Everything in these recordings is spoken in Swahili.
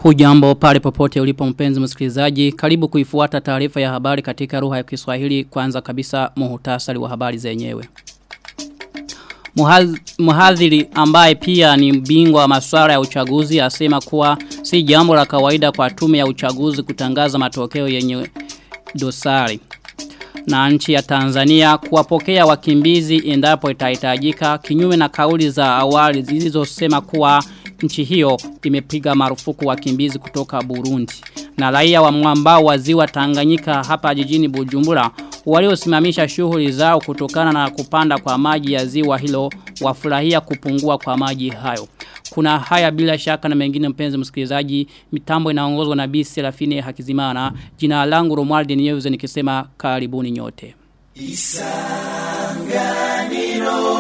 Hujambo pale popote ulipo mpenzi msikilizaji, karibu kuifuata taarifa ya habari katika lugha ya Kiswahili kwanza kabisa muhutasari wa habari zenyewe. Muhadhiri ambaye pia ni bingwa wa masuala ya uchaguzi asema kuwa si jambo la kawaida kwa tume ya uchaguzi kutangaza matokeo yenye dosari. Na nchi ya Tanzania kuwapokea wakimbizi endapo itahitajika kinyume na kauli za awali zilizosema kuwa nchi hiyo imepiga marufuku wakimbizi kutoka Burundi. Na raia wa mwambao wa ziwa Tanganyika hapa jijini Bujumbura waliosimamisha shughuli zao kutokana na kupanda kwa maji ya ziwa hilo wafurahia kupungua kwa maji hayo. Kuna haya bila shaka na mengine mpenzi msikilizaji, mitambo inaongozwa na Bi Serafine Hakizimana. Jina langu Romuald News nikisema karibuni nyote. Isanganiro.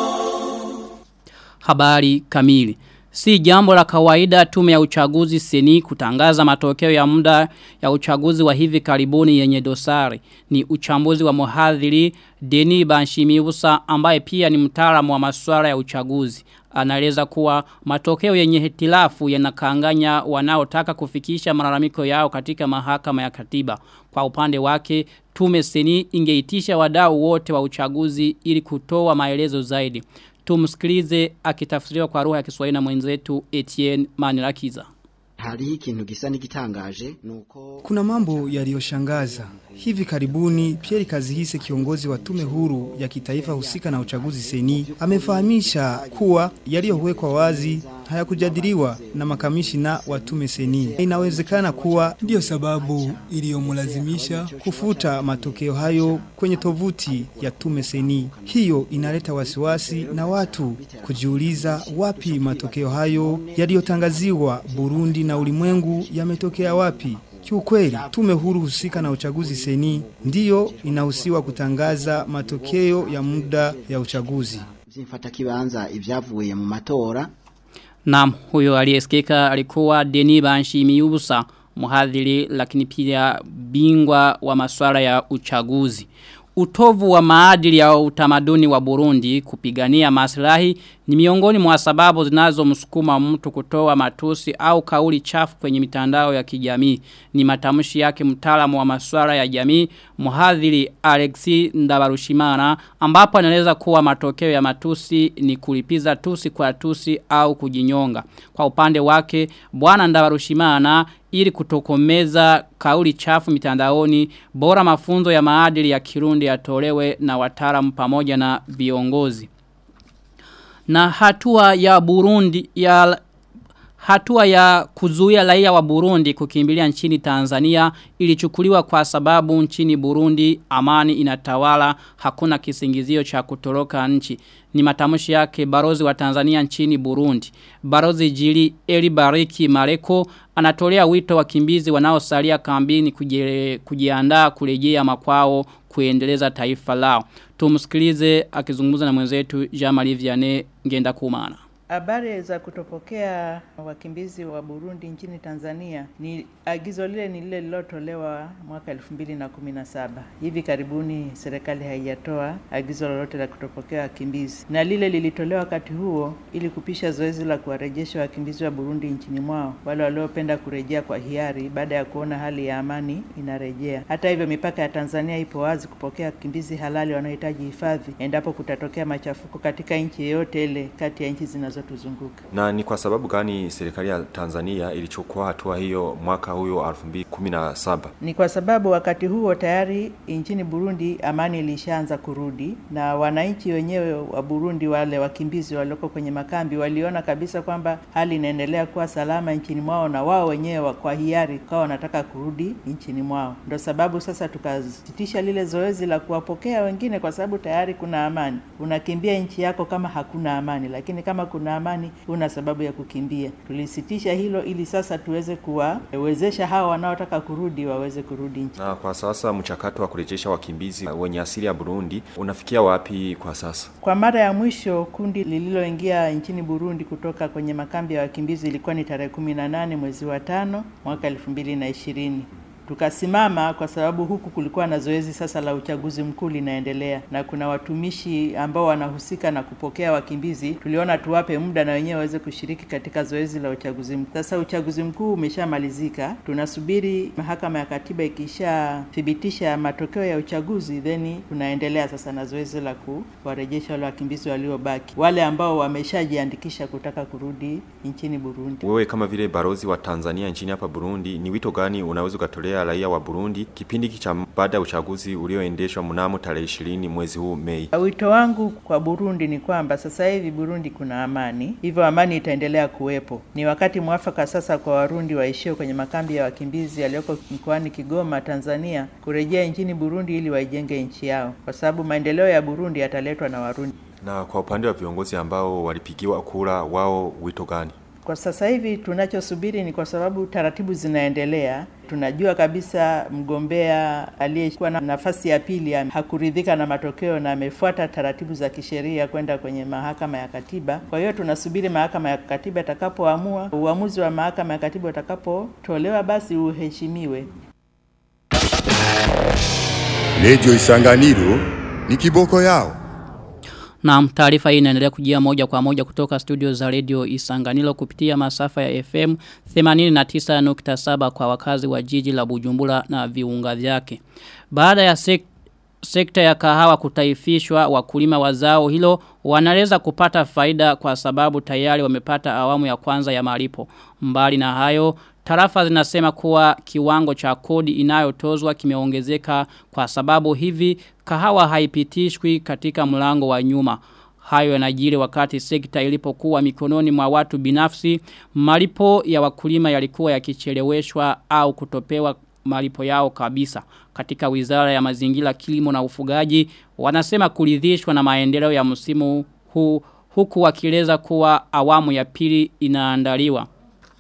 Habari kamili. Si jambo la kawaida tume ya uchaguzi seni kutangaza matokeo ya muda ya uchaguzi wa hivi karibuni yenye dosari. Ni uchambuzi wa muhadhiri Deni Banshimiusa ambaye pia ni mtaalamu wa masuala ya uchaguzi. Anaeleza kuwa matokeo yenye hitilafu yanakanganya wanaotaka kufikisha malalamiko yao katika mahakama ya katiba. Kwa upande wake, tume seni ingeitisha wadau wote wa uchaguzi ili kutoa maelezo zaidi. Tumsikilize akitafsiriwa kwa lugha ya Kiswahili na mwenzetu Etienne Manirakiza. Hali ikintu gisa nigitangaje nuko Kuna mambo yaliyoshangaza. Hivi karibuni Pierre Kazihise kiongozi wa tume huru ya kitaifa husika na uchaguzi seni amefahamisha kuwa yaliyowekwa wazi hayakujadiliwa na makamishina wa tume seni. Inawezekana kuwa ndiyo sababu iliyomlazimisha kufuta matokeo hayo kwenye tovuti ya tume seni. Hiyo inaleta wasiwasi na watu kujiuliza wapi matokeo hayo yaliyotangaziwa Burundi na ulimwengu yametokea wapi. Kiukweli, tume huru husika na uchaguzi seni ndiyo inahusiwa kutangaza matokeo ya muda ya uchaguzi. Zimfata kibanza ivyavuye mu matora. Naam, huyo aliyesikika alikuwa Deni Banshimiusa, muhadhiri lakini pia bingwa wa masuala ya uchaguzi. Utovu wa maadili ya utamaduni wa Burundi kupigania maslahi ni miongoni mwa sababu zinazomsukuma mtu kutoa matusi au kauli chafu kwenye mitandao ya kijamii. Ni matamshi yake mtaalamu wa masuala ya jamii, mhadhiri Alexi Ndabarushimana, ambapo anaeleza kuwa matokeo ya matusi ni kulipiza tusi kwa tusi au kujinyonga. Kwa upande wake, bwana Ndabarushimana ili kutokomeza kauli chafu mitandaoni, bora mafunzo ya maadili ya Kirundi yatolewe na wataalamu pamoja na viongozi. Na hatua ya Burundi ya Hatua ya kuzuia raia wa Burundi kukimbilia nchini Tanzania ilichukuliwa kwa sababu nchini Burundi amani inatawala hakuna kisingizio cha kutoroka nchi. Ni matamshi yake barozi wa Tanzania nchini Burundi. Barozi Jili Eli Bariki Mareko anatolea wito wakimbizi wanaosalia kambini kujiandaa kurejea makwao kuendeleza taifa lao. Tumsikilize akizungumza na mwenzetu Jean-Marie Vianney ngenda kumana. Habari za kutopokea wakimbizi wa Burundi nchini Tanzania ni agizo lile ni lile lilotolewa mwaka 2017. Hivi karibuni serikali haijatoa agizo lolote la kutopokea wakimbizi, na lile lilitolewa wakati huo ili kupisha zoezi la kuwarejesha wakimbizi wa Burundi nchini mwao, wale waliopenda kurejea kwa hiari baada ya kuona hali ya amani inarejea. Hata hivyo, mipaka ya Tanzania ipo wazi kupokea wakimbizi halali wanaohitaji hifadhi endapo kutatokea machafuko katika nchi yoyote ile kati ya nchi zinazo zinazotuzunguka. Na ni kwa sababu gani serikali ya Tanzania ilichukua hatua hiyo mwaka huyo 2017? Ni kwa sababu wakati huo tayari nchini Burundi amani ilishaanza kurudi na wananchi wenyewe wa Burundi wale wakimbizi walioko kwenye makambi waliona kabisa kwamba hali inaendelea kuwa salama nchini mwao na wao wenyewe kwa hiari kwa wanataka kurudi nchini mwao. Ndio sababu sasa tukasitisha lile zoezi la kuwapokea wengine kwa sababu tayari kuna amani. Unakimbia nchi yako kama hakuna amani, lakini kama kuna amani una sababu ya kukimbia. Tulisitisha hilo ili sasa tuweze kuwawezesha hawa wanaotaka kurudi waweze kurudi nchi. Na kwa sasa mchakato wa kurejesha wakimbizi wenye asili ya Burundi unafikia wapi kwa sasa? Kwa mara ya mwisho kundi lililoingia nchini Burundi kutoka kwenye makambi ya wakimbizi ilikuwa ni tarehe kumi na nane mwezi wa tano mwaka elfu mbili na ishirini tukasimama kwa sababu huku kulikuwa na zoezi sasa la uchaguzi mkuu linaendelea, na kuna watumishi ambao wanahusika na kupokea wakimbizi. Tuliona tuwape muda na wenyewe waweze kushiriki katika zoezi la uchaguzi mkuu. Sasa uchaguzi mkuu umeshamalizika, tunasubiri mahakama ya katiba ikishathibitisha matokeo ya uchaguzi, then tunaendelea sasa na zoezi la kuwarejesha wale wakimbizi waliobaki, wale ambao wameshajiandikisha kutaka kurudi nchini Burundi. Wewe kama vile barozi wa Tanzania nchini hapa Burundi, ni wito gani unaweza ukatolea raia wa Burundi kipindi cha baada ya uchaguzi ulioendeshwa mnamo tarehe 20 mwezi huu Mei? Wito wangu kwa Burundi ni kwamba sasa hivi Burundi kuna amani, hivyo amani itaendelea kuwepo. Ni wakati mwafaka sasa kwa Warundi waishio kwenye makambi ya wakimbizi yaliyoko mkoani Kigoma, Tanzania, kurejea nchini Burundi ili waijenge nchi yao, kwa sababu maendeleo ya Burundi yataletwa na Warundi. Na kwa upande wa viongozi ambao walipigiwa kura, wao wito gani? Kwa sasa hivi tunachosubiri ni kwa sababu taratibu zinaendelea. Tunajua kabisa mgombea aliyekuwa na nafasi ya pili hakuridhika na matokeo na amefuata taratibu za kisheria kwenda kwenye mahakama ya katiba. Kwa hiyo tunasubiri mahakama ya katiba itakapoamua, uamuzi wa mahakama ya katiba utakapotolewa, basi uheshimiwe. Redio Isanganiro ni kiboko yao. Na taarifa hii inaendelea kujia moja kwa moja kutoka studio za Radio Isanganilo kupitia masafa ya FM 89.7 kwa wakazi wa jiji la Bujumbura na viunga vyake. Baada ya sek sekta ya kahawa kutaifishwa wakulima wa zao hilo wanaweza kupata faida kwa sababu tayari wamepata awamu ya kwanza ya malipo. Mbali na hayo Tarafa zinasema kuwa kiwango cha kodi inayotozwa kimeongezeka kwa sababu hivi kahawa haipitishwi katika mlango wa nyuma. Hayo yanajiri wakati sekta ilipokuwa mikononi mwa watu binafsi, malipo ya wakulima yalikuwa yakicheleweshwa au kutopewa malipo yao kabisa. Katika wizara ya mazingira kilimo na ufugaji, wanasema kuridhishwa na maendeleo ya msimu huu huku wakieleza kuwa awamu ya pili inaandaliwa.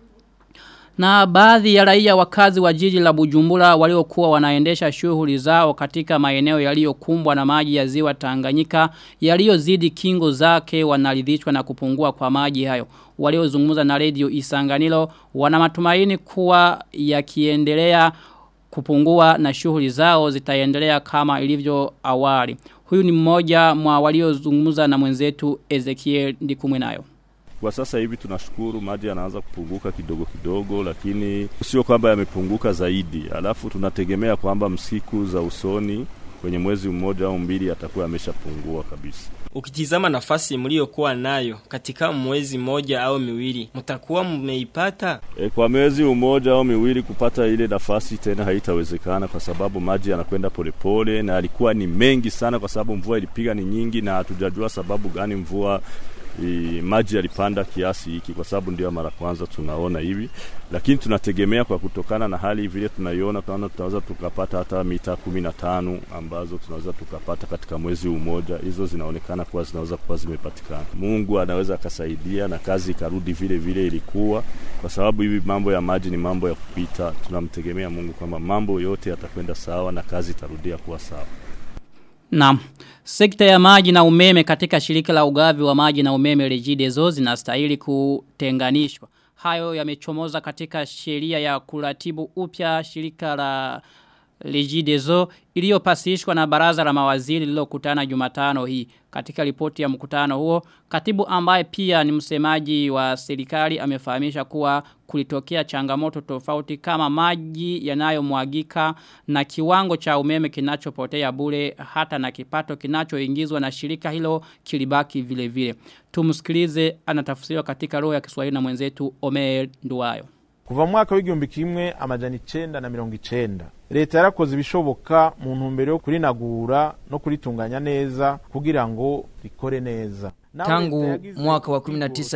Na baadhi ya raia wakazi wa jiji la Bujumbura waliokuwa wanaendesha shughuli zao katika maeneo yaliyokumbwa na maji ya ziwa Tanganyika yaliyozidi kingo zake wanaridhishwa na kupungua kwa maji hayo. Waliozungumza na Radio Isanganiro wana matumaini kuwa yakiendelea kupungua na shughuli zao zitaendelea kama ilivyo awali. Huyu ni mmoja mwa waliozungumza na mwenzetu Ezekiel Ndikumwenayo. Kwa sasa hivi tunashukuru maji yanaanza kupunguka kidogo kidogo, lakini sio kwamba yamepunguka zaidi. Alafu tunategemea kwamba msiku za usoni kwenye mwezi mmoja au mbili yatakuwa yameshapungua kabisa. Ukitizama nafasi mliokuwa nayo katika mwezi moja au miwili, mtakuwa mmeipata? E, kwa mwezi mmoja au miwili kupata ile nafasi tena haitawezekana kwa sababu maji yanakwenda polepole na alikuwa ni mengi sana kwa sababu mvua ilipiga ni nyingi na hatujajua sababu gani mvua i, maji yalipanda kiasi hiki kwa sababu ndio mara kwanza tunaona hivi, lakini tunategemea kwa kutokana na hali vile tunaiona, tunaona tunaweza tukapata hata mita kumi na tano ambazo tunaweza tukapata katika mwezi mmoja. Hizo zinaonekana kuwa zinaweza kuwa zimepatikana. Mungu anaweza akasaidia na kazi ikarudi vile vile ilikuwa, kwa sababu hivi mambo ya maji ni mambo ya kupita. Tunamtegemea Mungu kwamba mambo yote yatakwenda sawa na kazi itarudia kuwa sawa. Naam. Sekta ya maji na umeme katika shirika la ugavi wa maji na umeme Regideso zinastahili kutenganishwa. Hayo yamechomoza katika sheria ya kuratibu upya shirika la Regideso iliyopasishwa na baraza la mawaziri lililokutana Jumatano hii. Katika ripoti ya mkutano huo, katibu ambaye pia ni msemaji wa serikali amefahamisha kuwa kulitokea changamoto tofauti kama maji yanayomwagika na kiwango cha umeme kinachopotea bure hata na kipato kinachoingizwa na shirika hilo kilibaki vile vile. Tumsikilize anatafsiriwa katika roho ya Kiswahili na mwenzetu Omer Nduwayo. kuva mu mwaka w'igihumbi kimwe amajana icenda na mirongo icenda leta yarakoze ibishoboka mu ntumbero yo kurinagura no kuritunganya neza kugira ngo rikore neza Tangu mwaka wa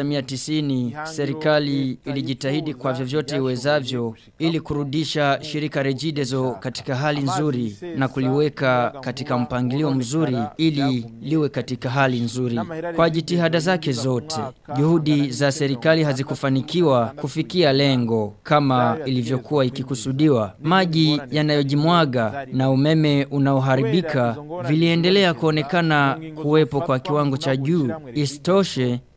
1990 serikali ilijitahidi kwa vyovyote iwezavyo ili kurudisha shirika Regideso katika hali nzuri na kuliweka katika mpangilio mzuri ili liwe katika hali nzuri. Kwa jitihada zake zote, juhudi za serikali hazikufanikiwa kufikia lengo kama ilivyokuwa ikikusudiwa. Maji yanayojimwaga na umeme unaoharibika viliendelea kuonekana kuwepo kwa kiwango cha juu. Isitoshe,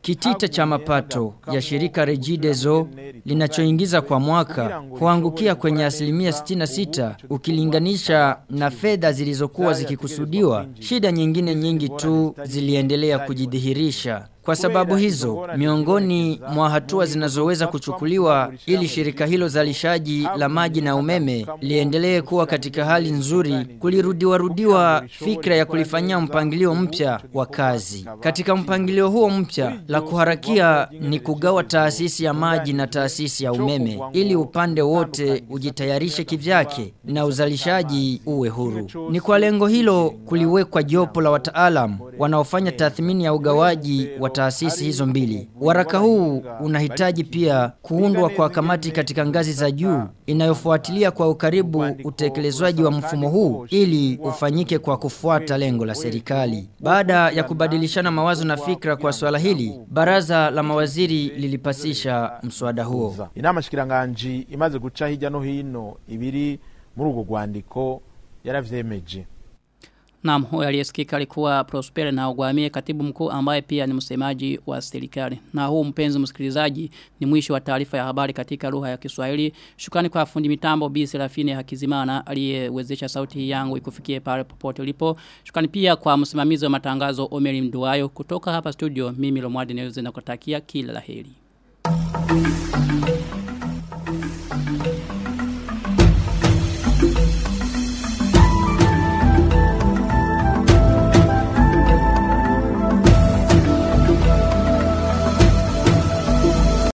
Kitita cha mapato ya shirika Regideso linachoingiza kwa mwaka huangukia kwenye asilimia 66 ukilinganisha na fedha zilizokuwa zikikusudiwa. Shida nyingine nyingi tu ziliendelea kujidhihirisha. Kwa sababu hizo, miongoni mwa hatua zinazoweza kuchukuliwa ili shirika hilo zalishaji la maji na umeme liendelee kuwa katika hali nzuri, kulirudiwa rudiwa fikra ya kulifanyia mpangilio mpya wa kazi. Katika mpangilio huo mpya, la kuharakia ni kugawa taasisi ya maji na taasisi ya umeme ili upande wote ujitayarishe kivyake na uzalishaji uwe huru. Ni kwa lengo hilo kuliwekwa jopo la wataalam wanaofanya tathmini ya ugawaji wa taasisi hizo mbili. Waraka huu unahitaji pia kuundwa kwa kamati katika ngazi za juu inayofuatilia kwa ukaribu utekelezwaji wa mfumo huu ili ufanyike kwa kufuata lengo la serikali. Baada ya kubadilishana mawazo na fikra kwa swala hili, baraza la mawaziri lilipasisha mswada huo. inama shikiranganji imaze guca hirya no hino ibiri muri urwo rwandiko yaravyemeje Naam, huyo aliyesikika alikuwa Prosper na Ogwamie katibu mkuu ambaye pia ni msemaji wa serikali. Na huu mpenzi msikilizaji ni mwisho wa taarifa ya habari katika lugha ya Kiswahili. Shukrani kwa fundi mitambo Bi Serafine Hakizimana aliyewezesha sauti yangu ikufikie pale popote ulipo. Shukrani pia kwa msimamizi wa matangazo Omeri Mduayo kutoka hapa studio mimi Lomwadi Neuze na kutakia kila laheri.